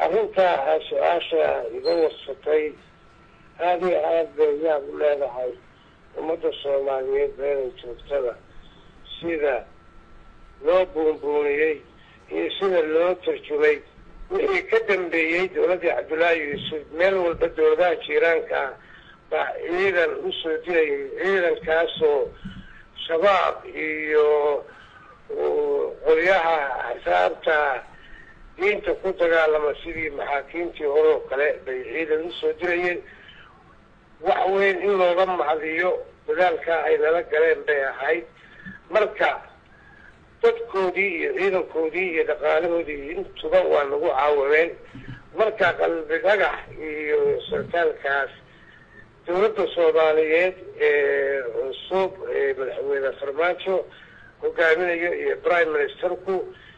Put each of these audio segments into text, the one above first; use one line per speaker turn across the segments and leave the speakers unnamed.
arrintaa su-aasha iga warsatay aada iyo aada bay yaab u leedahay ummadda soomaaliyeed meelay joogtada sida loo buunbuuniyey iyo sida loo tarjumay wixii ka dambeeyey dowladdii cabdullaahi yuusuf meel walba dowladaha jiiraanka ah baa ciidan usoo dirayay ciidankaasoo shabaab iyo qolyaha axsaabta diinta ku dagaalama sidii maxaakiimtii hore oo kale bay ciidan usoo dirayeen wax weyn in looga macdiyo dadaalkaa ay nala galeen bay ahayd marka dadkoodii iyo ciidankoodii iyo dhaqaalahoodii intuba waa nagu caawameen marka qalbi dhagax iyo sarkaalkaas dowladda soomaaliyeed ee cusub ee madaxweyne farmaajo hogaaminayo iyo prime ministerku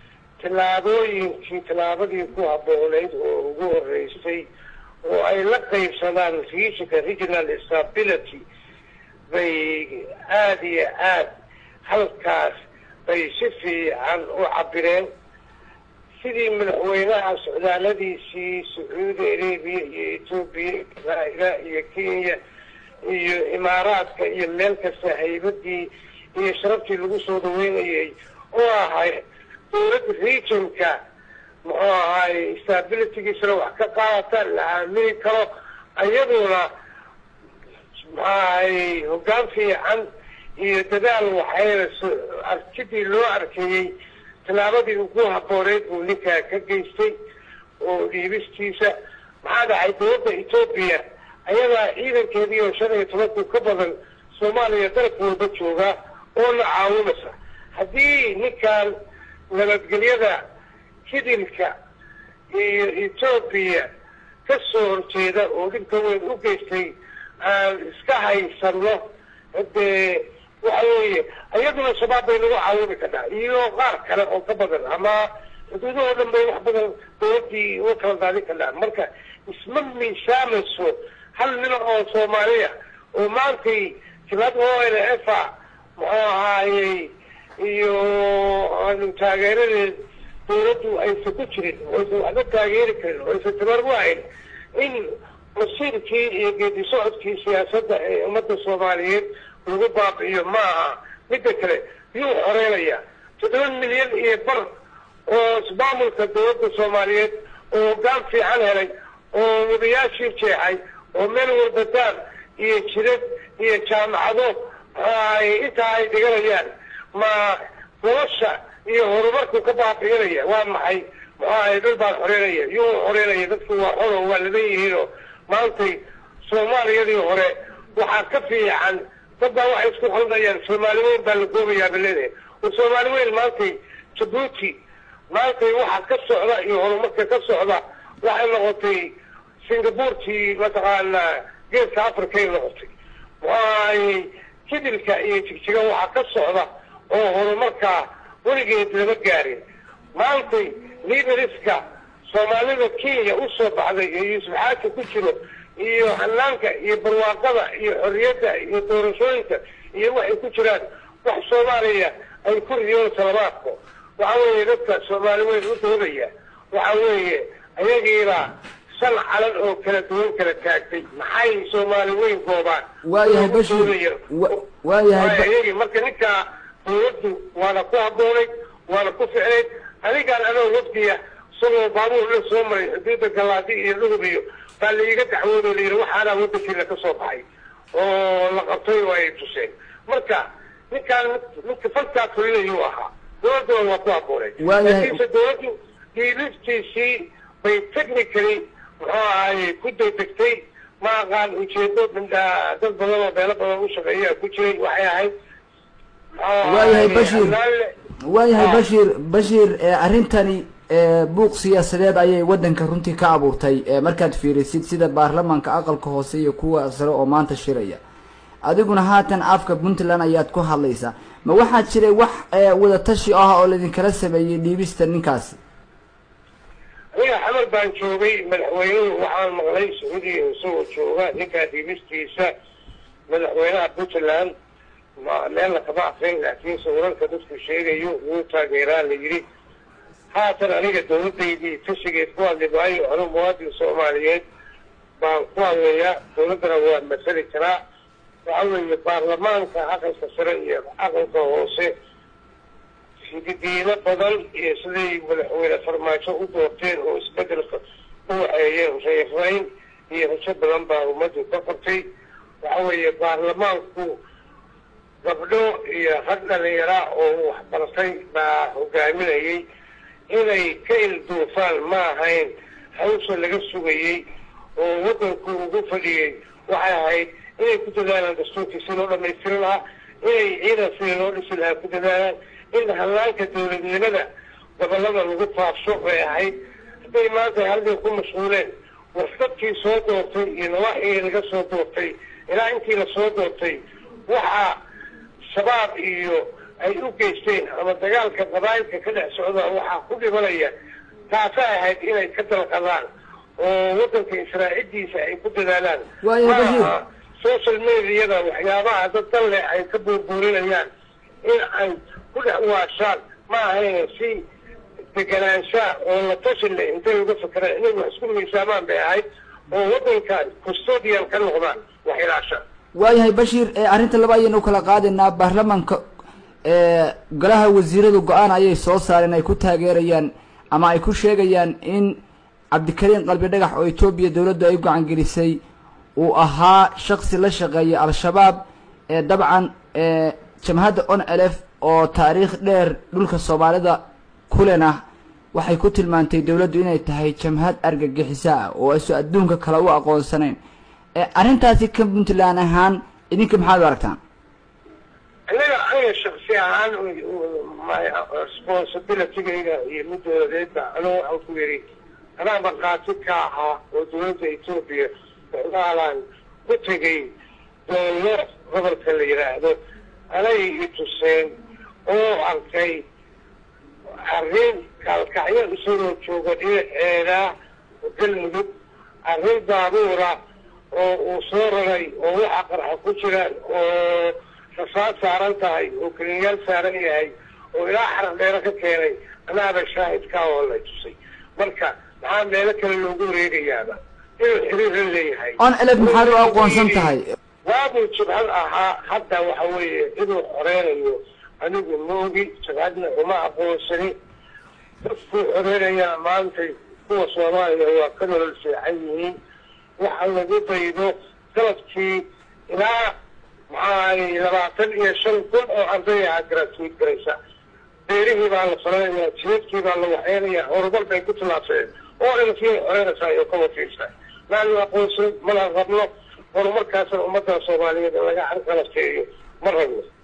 tallaabooyinkii tallaabadii ku habbooneyd oo ugu horeysay oo ay la qaybsadaan regionka regional stability bay aada iyo aada halkaas bay si fiican u cabireen sidii madaxweynaha socdaaladiisii sacuudi arabiya iyo etoobiya israaila iyo kenya iyo imaaraadka iyo meel kasta haybadii iyo sharaftii lagu soo dhaweynayay oo ahay dowladda regionka muxuu ahaay stabilitygiisana wax ka qaadata la aamini karo iyaduna muxuu ahay hoggaan fiican iyo dadaal waxayna arkidii loo arkayey tallaabadii ugu habbooneyd buu ninkaa ka geystay oo dhiibistiisa maxaa dhacay dowladda etoobiya ayadaa ciidankeedii oo shan iyo tobanku ka badan soomaaliya dalka walba joogaa oo la caawinaysa haddii ninkan nabadgelyada hidilka iyo etoobiya ka soo horjeeda oo dhibka weyn u geystay aan iska haysano hadee waxa weeye iyaduna shabaab bay nagu caawini karnaa iyo qaar kale oo ka badan ama xuduudahoo dhan bay wax badan dowladii uga kala daadin karnaa marka isma miisaamayso hal nin oo soomaaliya oo maantay jibhad o n f a muxuu ahaayey iyo aanu taageeradeed dowladdu aysan ku jirin oysan waxba taageeri karin oysan tabar u hayn in masiirkii iyo geedi socodkii siyaasadda ee ummadda soomaaliyeed lagu baabi'iyo ma aha midda kale yuu xoreynaya toddoba milyan iyo bar oo ismaamulka dowladda soomaaliyeed oo hoggaan fiican helay oo wadayaashii jeexay oo meel walba daar iyo jidad iyo jaamacado ay intaa ay dhiganayaan ma nolosha iyo horumarku ka baabi'inaya waa maxay muxuu ahay dad baan xoreynaya yuu xoreynaya dadku waa xoro waa ladan yihiinoo maantay soomaaliyadii hore waxaa ka fiican dad baa waxay isku khaldayaan soomaali weyn baa la goobayaa baleedahay oo soomaali weyn maantay jabuuti maantay waxa ka socda iyo horumarka ka socda waxay noqotay singabuurtii mataqaanaa geeska africay noqotay muxuahay hidilka iyo jigjiga waxaa ka socda oo horumarkaa weligeed lama gaarin maantay liberiska soomaalida kenya usoo baxday ee yuusuf xaaji ku jiro iyo hanaanka iyo barwaaqada iyo xorriyadda iyo doorashooyinka iyo waxay ku jiraan wax soomaaliya ay ku riyoon salabaadko waxa weeye dadka soomaali weyn u doodaya waxa weeye ayagiibaa shan calan oo kala duwan kala taagtay maxay soomaali weyn goobaan
waayahay bashir waayahay
ayagii marka ninkaa dowladdu waana ku habboonayd waana ku ficnayd anigaan anoo wafdiya isagoo baabuur la soo maray xuduudda galaadi iyo dhugub iyo baa laiga dacwoodo layidhi waxaanaa waddankeena ka soo baxay oo la qabtay oo ay tuseen marka ninkaan ninka falkaa fulinayuu ahaa dowladduna waa ku habbooneyd laakiinse dowladdu dhiiliftiisii bay technically muxuu ahaay ku degdegtay ma aqaan ujeedo mindhaa dad badan oo meelo badan u shaqeeyaa ku jiray waxay ahayd
waayahay bashir waayahay bashir bashir arrintani buuq siyaasadeed ayay waddanka runtii ka abuurtay markaad fiirisid sida baarlamaanka aqalka hoose iyo kuwa sare oo maanta shiraya adiguna haatan afka puntland ayaad ku hadlaysaa ma waxaa jiray wax wadatashi ah oo laidinkala sameeyey dhiibista ninkaasi
aniga xamar baan joogay madaxweynuhu waxaan maqlay sacuudiya isagoo jooga ninkaa dhiibistiisa madaxweynaha puntland meelna kama aqrin laakiinse wararka dadku sheegayo wuu taageeraa la yidhi haatan aniga dawladdaydii tashigeed ku hadli maayo anu muwaadin soomaaliyeed baan ku hadlayaa dawladdana waa masali karaa waxa weeye baarlamaanka aqalka sare iyo aqalka hoose sididiino badan iyo siday madaxweyne farmaajo u doorteen oo isbedelka u waxeeyeen reerayn iyo rajo badan baa ummaddu ka qortay waxa weeye baarlamaanku gabdho iyo rag dhalinyara oo waxbartay baa hogaaminayay inay ka ilduufaan ma ahayn hawsha laga sugayey oo waddanku ugu fadhiyey waxay ahayd inay ku dadaalaan dastuurkii si loo dhamaystiri lahaa inay ciidan sidii loo dhisi lahaa ku dadaalaan in hallaanka dawladnimada gobolada lagu faafsho bay ahayd hadday maanta halkay ku mashquuleen warsadkii soo doortay iyo nawaaxigii laga soo doortay ilaa intii lasoo doortay waxaa shabaab iyo ay u geysteen ama dagaalka qabaayilka ka dhex socda waxaa ku dhimanaya taasay ahayd inay ka dalqadaan oo waddanka israacidiisa ay ku dadaalaan maaha social mediada waxyaabaha dad dan leh ay ka buurbuurinayaan in ay ku dhex waashaan ma ahayn si deganaanshaa oo la tashin leh intay uga fakeraan inay wax isku miisaamaan bay ahayd oo waddanka custodian ka noqdaan wax ilaasha
waayahay bashiir arrinta laba ayaynu ukala qaadaynaa baarlamanka golaha wasiiradu go-aan ayay soo saareen ay ku taageerayaan ama ay ku sheegayaan in cabdikariin qalbi dhagax oo etoobiya dawladdu ay gacan gelisay uu ahaa shaksi la shaqeeya al-shabaab ee dabcan jamhadda on elf oo taariikh dheer dhulka soomaalida kulen ah waxay ku tilmaantay dawladdu inay tahay jamhad argagixisa ah oo ayso adduunka kale u aqoonsanayn arrintaasi ka puntland ahaan idinka maxaad u aragtaan
aniga aniga shaksi ahaan responsibilitygayga iyo midoodeedba anigu waxaan ku yidhi anaa markhaati ka ahaa oo dawladda etoobiya waxdaalaan ku tegay doollo gobolka la yidhaahdo anay i tuseen oo arkay arrin kaalkacyo isagoo jooga dhinaceeda galmudug arrin baabuura oo uu soo raray oo waxa qarxa ku jiraan oo rasaad saaran tahay oo keliyaal saaran yahay oo ilaa xaraf dheero ka keenay anaaba shaahidkaa oo la tusay marka maxaa meelo kale loogu wareegayaaba inuu xiriir la leeyahay
on elef maxaad u aqoonsan tahay
waabuu jabhad ahaa hadda waxa weeye inuu xoreynayo anigu moogi jabhadna uma aqoonsani dadkuu xoreynayaa maantay kuwa soomaaliya waa ka nolol seexan yihiin waxa lagu daydo sanadkii ilaa maxaay labaatan iyo shan kun oo arday aha gratuit garaysa beerihii baa la falanaya jidadkii baa la waxeynaya horumar bay ku tillaabsadeen oo dhan sii xoreynaysaa iyo ka wafiirsa maanu aqoonsan mana rabno horumarkaasna ummadda soomaaliyeed in laga carqalateeyo ma rabno